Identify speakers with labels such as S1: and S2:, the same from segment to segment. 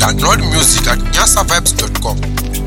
S1: Download music at nyasavibes.com.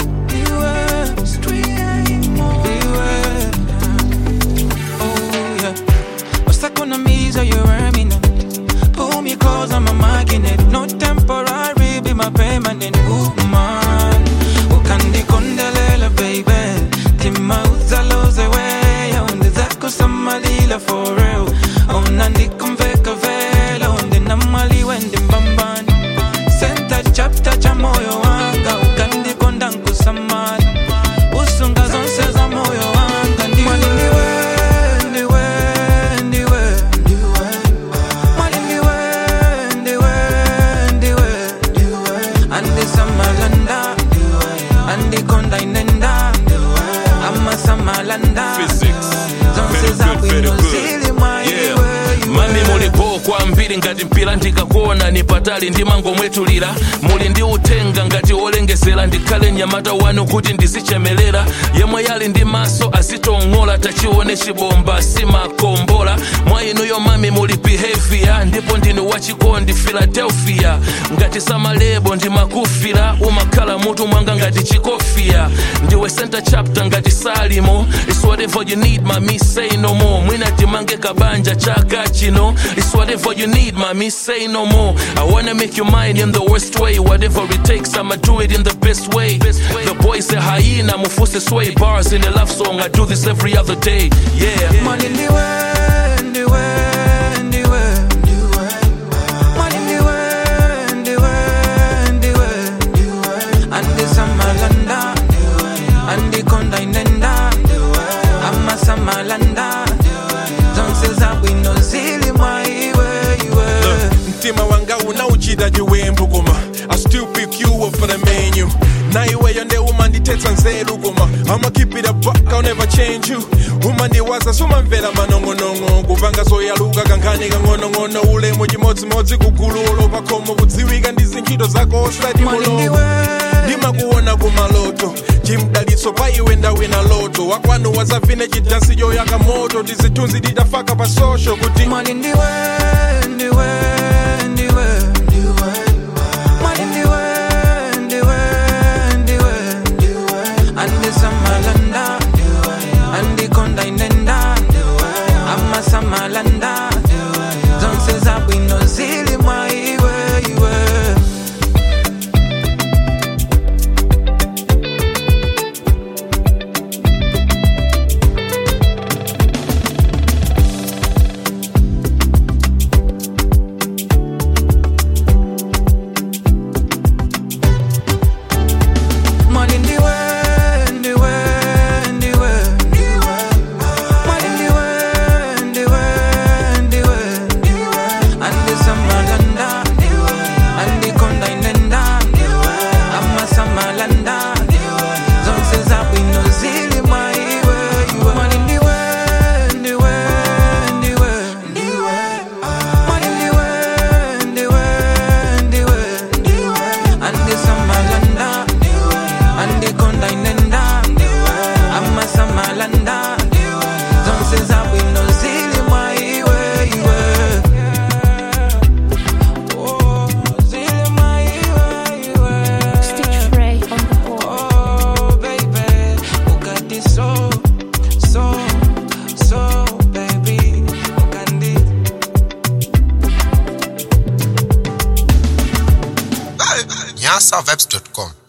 S2: Pull me close, I'm a magnet. No temporary, be my permanent woman. Ukandi kondelela, baby. Tima uzaloze way. Onde zako samalila for real. Onandi kumveka vela. Onde namali wende mbambani. Senta chapter cha moyo wanga. Ukandi kondangu samani. Usunga zonse za moyo wanga. Ndiwe, ndiwe, ndiwe, ndiwe. Mwali ndiwe, ndiwe, ndiwe, ndiwe. Andi samalanda, andi konda inenda, ama samalanda.
S3: Physics.
S2: Zonse
S3: Very
S2: za
S3: good, very
S2: bwino
S3: good.
S2: zili mwa
S3: Yeah.
S2: iwe, iwe.
S3: mami mulipo kwambiri ngati mpira ndikakuona ni patali ndimangomwetulira muli ndi uthenga ngati wolengezera ndikhale mnyamata wanu kuti ndizichemelera yemwe yali ndi maso azitong'ola tachione chibomba simakombola mwa inuyo mami muli behavior ndipo ndinu wachikondi philadelphia ngati samalebo ndimakufira umakhala mutu mwanga ngati chikofia ndiwe center chapter ngati salimo It's whatever you need mami say no more mwina timange kabanja chaka chino It's whatever you need mami say no more I wanna make you mine in the worst way whatever it takes I'ma do it in the best way The boy say hyena mufuse sway bars in a love song I do this every other day yeah
S2: Mwali ndiwe, ndiwe, ndiwe, ndiwe. Mwali ndiwe, ndiwe, ndiwe, ndiwe. Andi samalanda, andi konda inenda, ama samalanda. Zonse za bwino zili mwa iwe, iwe.
S4: mtima wanga unauchita chiwembu koma i still pick you up for the menu naiweyo nde umandithetsa nzeru koma i'ma keep it a buck i'll never change you umandiwaza sumamvera manong'onong'o kupanga zoyaluka kankhani kang'onong'ono ulemu chimodzimodzi kugulu olopa khomo kudziwika ndi zintchito zako osati
S2: Mwali
S4: mulongo
S2: ndiwe,
S4: ndimakuona kumaloto chimdalitso pa iwe ndawina loto wakwanu wazavine chidansi choyaka moto ndizithunzi tidafaka pa social kuti
S2: mwali ndiwe, ndiwe, ndiwe, ndiwe. Mwali ndiwe, ndiwe, ndiwe, ndiwe. Andi samalanda, andi konda inenda, ama samalanda. Zonse za bwino zili mwa iwe, iwe. Mwali ndiwe, ndiwe, ndiwe, ndiwe. Mwali ndiwe, ndiwe, ndiwe, ndiwe. Andi samalanda, andi konda inenda, ama samalanda. Zonse za bwino zili mwa iwe, iwe. Mwali ndiwe, ndiwe, ndiwe, ndiwe. Mwali ndiwe, ndiwe, ndiwe, ndiwe. Andi samalanda, andi konda inenda, ama samalanda. Zonse za bwino zili mwa iwe, iwe. Oh, zili mwa iwe, iwe.
S5: Stitch Ray on the board.
S2: Oh, baby, Bugatti so, so, so, baby, Bugatti.
S1: nyasavibes.com.